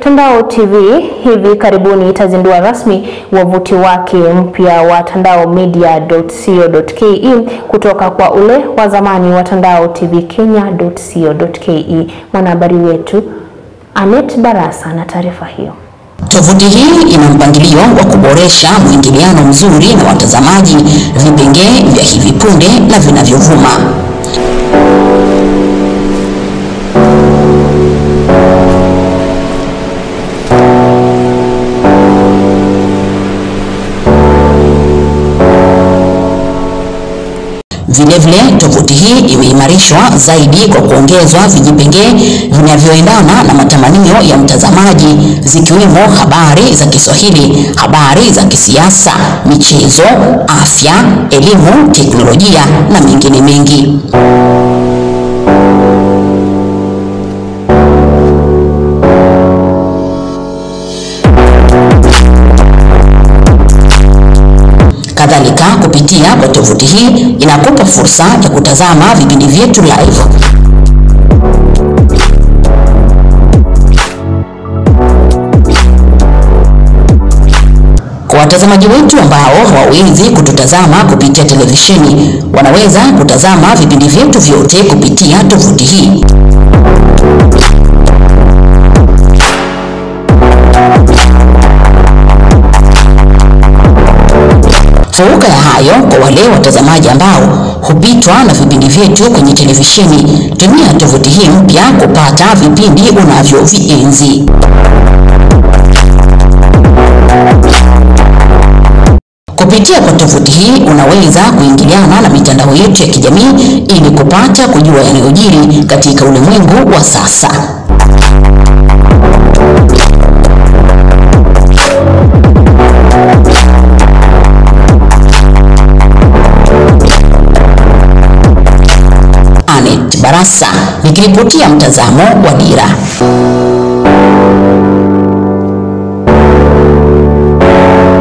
Tandao TV hivi karibuni itazindua rasmi wavuti wake mpya wa tandaomedia.co.ke kutoka kwa ule wa zamani wa Tandao TV Kenya.co.ke. Mwanahabari wetu Anet Barasa na taarifa hiyo. Tovuti hii ina mpangilio wa kuboresha mwingiliano mzuri na watazamaji, vipengee vya hivi punde na vinavyovuma. Vilevile, tovuti hii imeimarishwa zaidi kwa kuongezwa vijipengee vinavyoendana na matamanio ya mtazamaji, zikiwemo habari za Kiswahili, habari za kisiasa, michezo, afya, elimu, teknolojia na mengine mengi. Kadhalika, kupitia kwa tovuti hii inakupa fursa ya kutazama vipindi vyetu live. Kwa watazamaji wetu ambao hawawezi kututazama kupitia televisheni, wanaweza kutazama vipindi vyetu vyote kupitia tovuti hii. Fauka ya hayo, kwa wale watazamaji ambao hupitwa na vipindi vyetu kwenye televisheni, tumia tovuti hii mpya kupata vipindi unavyovienzi. Kupitia kwa tovuti hii unaweza kuingiliana na mitandao yetu ya kijamii ili kupata kujua yanayojiri katika ulimwengu wa sasa. Anet Barasa nikiripotia mtazamo wa Dira.